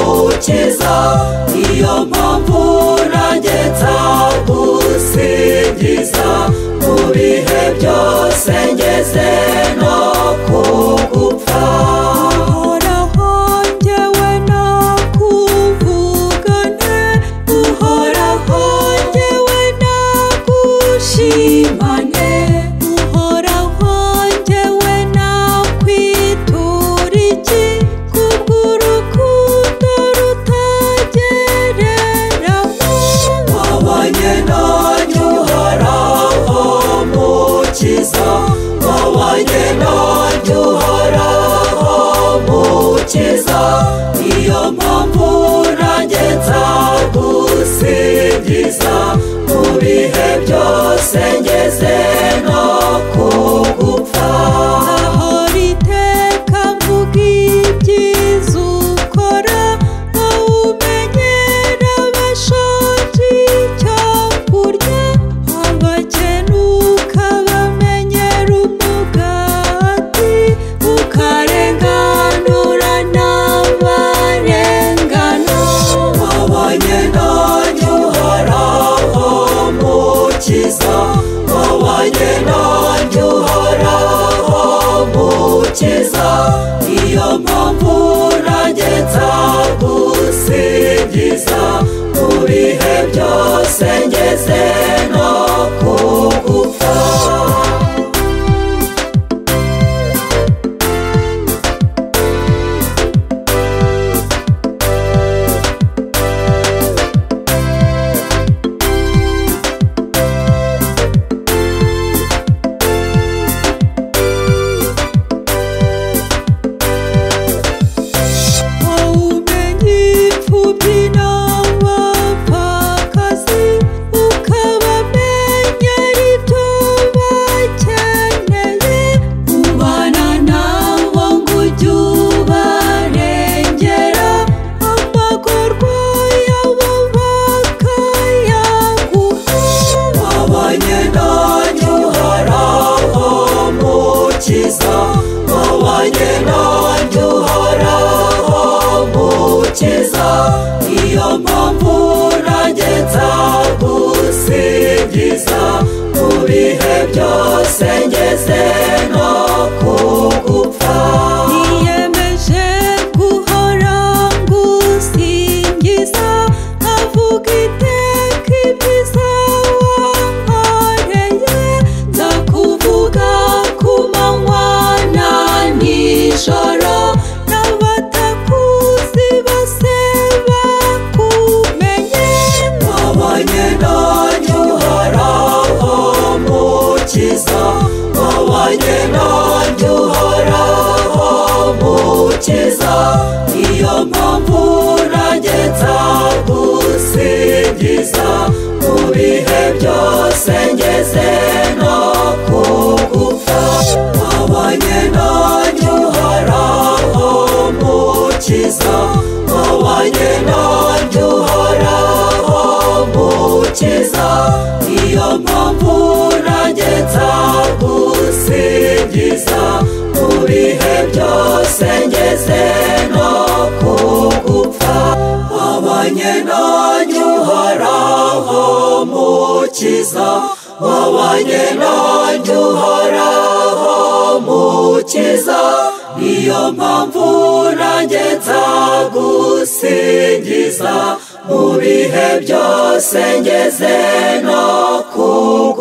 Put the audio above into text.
agakiza niyo mpamvu nanjye nzagusingiza mu bihe byose ngeze no ku gupfa uhoraho njyewe nakuvugane uhoraho njyewe nagushimane uhoraho njyewe nakwitura iki kubw'urukundo rutagereranywa wabonye nanjye uhoraho mukiza wabonye nanjye uhoraho mukiza niyo mpamvu nanjye nzagusingiza mu bihe byose ngeze no ku gupfa ahora iteka mvuga ibyiza ukora awumenyera abashaje icyo kurya abakene ukabamenyera umugati ukarenganura n'abarengana wabonye nanjye uhoraho mukiza wabonye nanjye uhoraho mukiza niyo mpamvu nanjye nzagusingiza mu bihe byose ngeze no ku gupfa ubumenyi imfubyi n'abapfakazi ukabamenyera ibyo bakeneye ubana nabo ngo ujye ubarengera amagorwa yabo bakayaguha wabonye nanjye uhoraho mukiza wabonye nanjye uhoraho mukiza niyo mpamvu nanjye nzagusingiza mu bihe byose ngeze no ku gupfa niyemeje guhora ngusingiza avuga iteka ibyiza wankoreye ndakuvuga ku manywa na nijoro n'abatakuzi bose bakumenye wabonye nanjye uhoraho mukiza wabonye nanjye uhoraho mukiza niyo mpamvu nanjye nzagusingiza mu bihe byose ngeze no ku gupfa wabonye nanjye uhoraho mukiza wabonye nanjye uhoraho mukiza niyo mpamvu nanjye nzagusingiza mu bihe byose ngeze no ku gupfa wabonye nanjye uhoraho mukiza wabonye nanjye uhoraho mukiza niyo mpamvu nanjye nzagusingiza mu bihe byose ngeze no ku